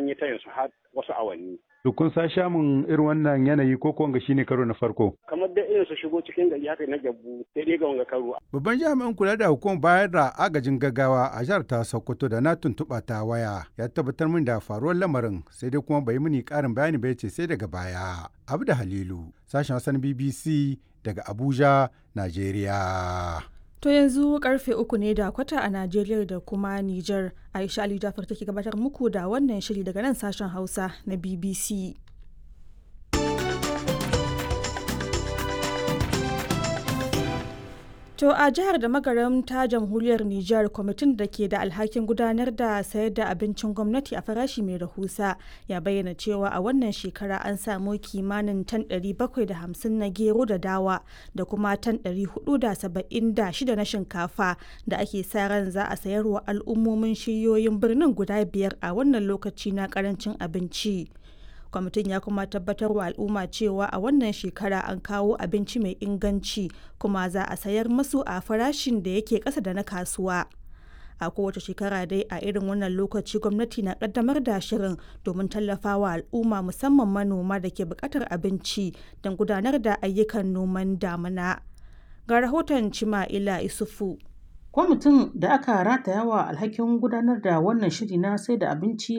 an yi tayin su har wasu awanni To kun sa shamun irin wannan yanayi ko kuwa shine karo na farko? kamar da irin su shigo cikin gari haka na gyabbu sai dai ga wanga karo Babban jami'in kula da hukumar bayar da agajin gaggawa a jihar ta Sokoto da na tuntuɓa ta waya ya tabbatar min da faruwar lamarin sai dai kuma bai mini ƙarin bayani ba ya ce sai daga baya. Abu da Halilu, sashen Hassan BBC daga Abuja, Najeriya. To yanzu karfe uku ne da kwata a Najeriya da kuma Nijar. Aisha Ali Jafar take gabatar muku da wannan shiri daga nan sashen Hausa na BBC. To a jihar da magaram ta jamhuriyar Nijar kwamitin da ke da alhakin gudanar da sayar da abincin gwamnati a farashi mai rahusa ya bayyana cewa a wannan shekara an samu kimanin tan 750 na gero da dawa da kuma tan 476 na shinkafa da ake sa ran za a sayarwa al'ummomin shiyoyin birnin guda biyar a wannan lokaci na karancin abinci. kwamitin ya kuma tabbatar wa al'umma cewa a wannan shekara an kawo abinci mai inganci kuma za a sayar masu a farashin da yake ƙasa da na kasuwa a kowace shekara dai a irin wannan lokaci gwamnati na kaddamar da shirin domin tallafawa al'umma musamman manoma da ke buƙatar abinci don gudanar da ayyukan noman damina ga rahoton cima'ila isufu Kwamitin da aka rataya wa alhakin gudanar da wannan shiri na sai da abinci